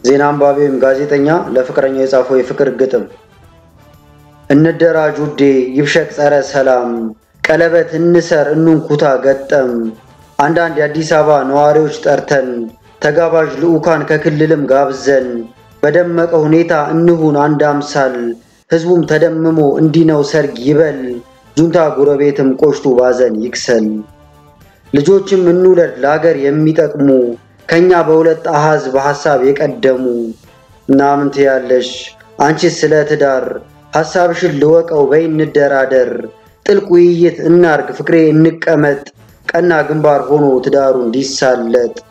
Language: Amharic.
ዜና አንባቢ ወይም ጋዜጠኛ ለፍቅረኛው የጻፈው የፍቅር ግጥም። እንደራጅ ውዴ ይብሸቅ ጸረ ሰላም፣ ቀለበት እንሰር እንንኩታ ገጠም። አንዳንድ የአዲስ አበባ ነዋሪዎች ጠርተን ተጋባዥ ልዑካን ከክልልም ጋብዘን በደመቀ ሁኔታ እንሁን አንድ አምሳል፣ ህዝቡም ተደምሞ እንዲህ ነው ሰርግ ይበል፣ ጁንታ ጎረቤትም ቆሽቱ ባዘን ይክሰል። ልጆችም እንውለድ ለአገር የሚጠቅሙ ከኛ በሁለት አሃዝ በሐሳብ የቀደሙ። እናምን ትያለሽ አንቺስ ስለ ትዳር ሐሳብሽን ልወቀው በይ እንደራደር፣ ጥልቅ ውይይት እናርግ ፍቅሬ እንቀመጥ፣ ቀና ግንባር ሆኖ ትዳሩ እንዲሳለጥ